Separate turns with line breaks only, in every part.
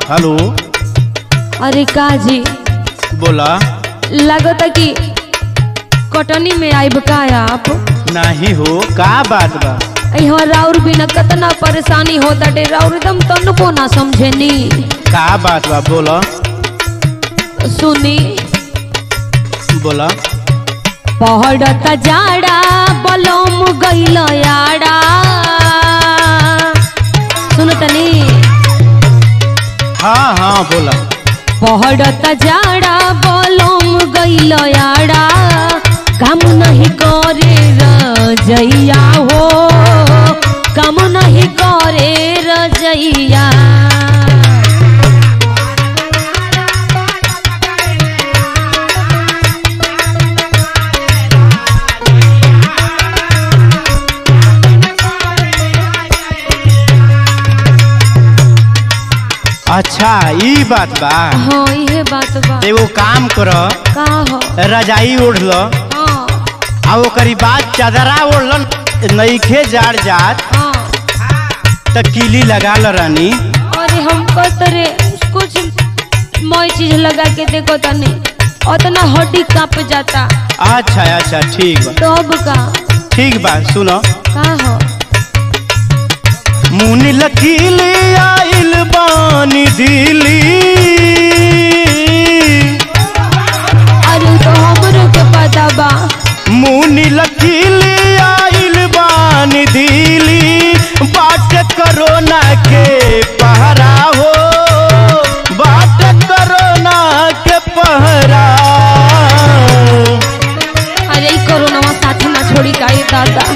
hello
अरे का जी
बोला
लगता कि कटनी में आइब का आप
नहीं हो का बात बा
यहाँ राउर बिना कतना परेशानी होता डे राउर एकदम तनको ना समझेनी
का बात बा बोला
सुनी
बोला
पहड़ता जाड़ा बलम गइल याड़ा सुनतनी
हाँ हाँ बोला
पहड़ता जाड़ा बलम गइल याड़ा काम नहीं करे रजैया हो काम नहीं करे रजैया
अच्छा ई बात बा
हाँ ये बात बा
एगो काम कर
का हो
रजाई ओढ़ ल
हाँ
आ ओकरी बाद चादरा ओढ़ ल नईखे जाड़ जात
हाँ
त किली लगा ल रानी
अरे हम तरे कुछ मई चीज लगा के देखो तने उतना हड्डी कांप जाता
अच्छा अच्छा ठीक बा
तो अब का
ठीक बा सुनो
का हो
मुनि लकीली आइल बानी दिली
अरे तो हमरो के पता बा
मुनि लकीली आइल बानी दिली बाट करोना के पहरा हो बाट करोना के पहरा
अरे ई कोरोना साथ ना छोड़ी का ये दादा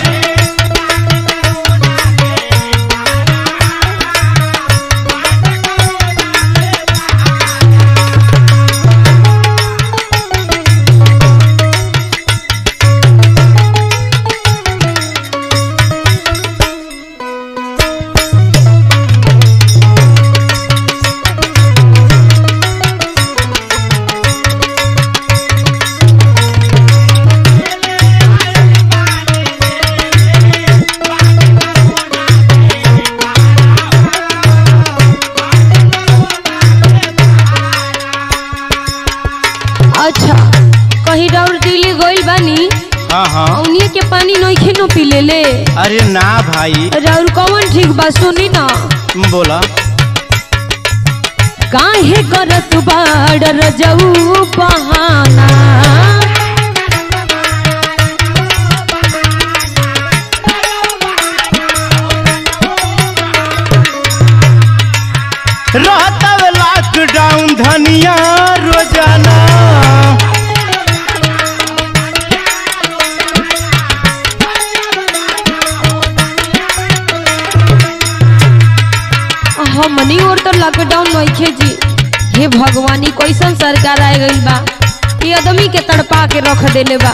अच्छा कहीं राउर दिल्ली गइल बानी
हाँ हाँ
उन्हीं के पानी नइखे न पी ले ले
अरे ना भाई
राउर कौन ठीक बा सुनी ना
बोला
काहे करत बाड़ रजऊ बहाना
रहता लॉकडाउन धनिया रोजाना
हमनी और तो लॉकडाउन नइखे जी हे भगवानी कैसन सरकार आ गइल बा ये आदमी के तड़पा के रख देले बा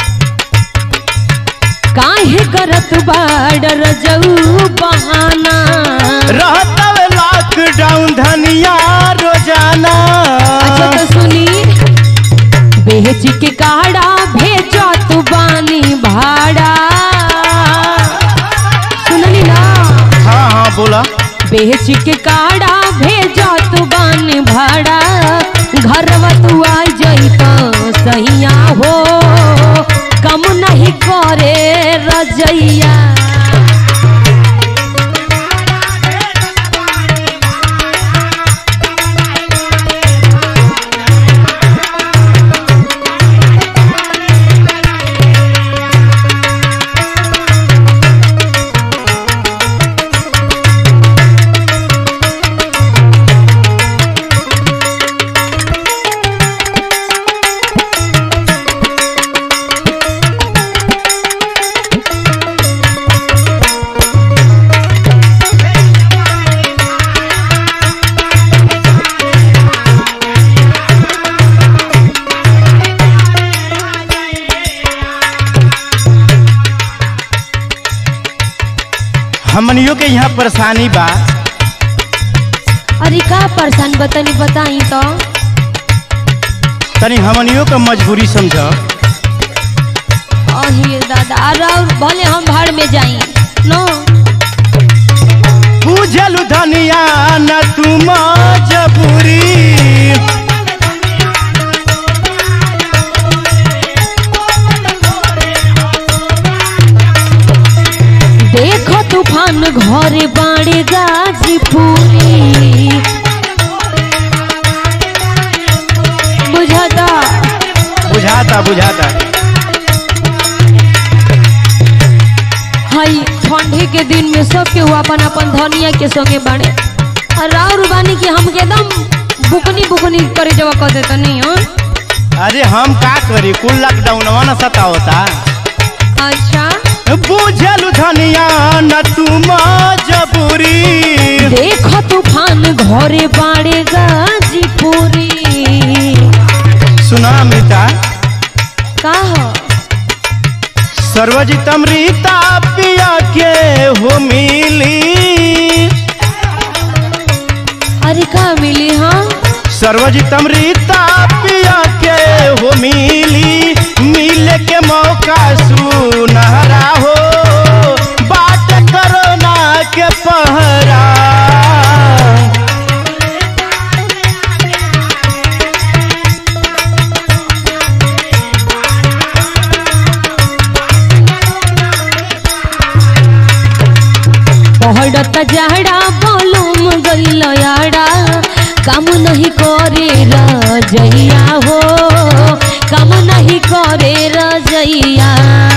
काहे करत बाड़ रजऊ बहाना
रहता लॉकडाउन धनिया रोजाना
अच्छा तो सुनी बेच के काड़ा भेजो तू बानी भाड़ा सुननी ना
हाँ हाँ बोला
बेच के काड़ा भेजो तू बानी भाड़ा घरवा तू आ जइतो सहिया हो कम नहीं करे रजैया
हमनियों के यहाँ परेशानी बा
अरे का परेशान बतनी बताई तो
तनी हमनियों का मजबूरी समझ
अहिए दादा और भले हम भाड़ में जाई नो
बुझलु धनिया न तुम जबूरी
देखो तूफान घरे बाड़े गाजीपुरी बुझाता
बुझाता बुझाता
हई ठंडे के दिन में सब के हुआ अपन अपन धनिया के संगे बाड़े और राउर बानी की हमके एकदम बुकनी बुकनी करे जवा कर देता नहीं हो
अरे हम का करी कुल लॉकडाउनवा न सतावता
अच्छा
बुझलु धनिया न तुम जबूरी
देखो तूफान घरे बाड़े गाजीपुरी
सुना अमृता
का हो
सर्वजितम रीता पिया के हो मिली
अरे का मिली हाँ
सर्वजितम रीता पिया के हो मिली मिले के मौका सुनहरा हो बात करोना के पहरा
पहड़त जाड़ा बोलूम गइल याड़ा काम नहीं करे रजैया हो काम नहीं करे रजैया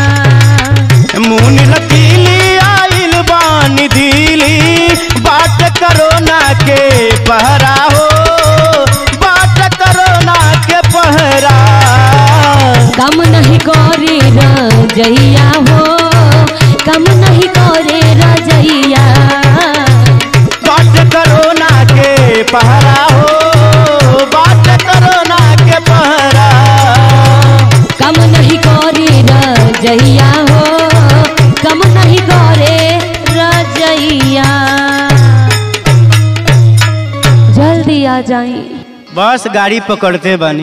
मुन लकीली आइल बानी दिली बात करोना के पहरा हो बात करोना के पहरा
काम नहीं करे रजैया हो काम नहीं करे रजैया
बात करोना के पहरा हो बात करोना के पहरा
काम नहीं करे रजैया हो काम नहीं करे रजैया जल्दी आ जाई
बस गाड़ी पकड़ते बनी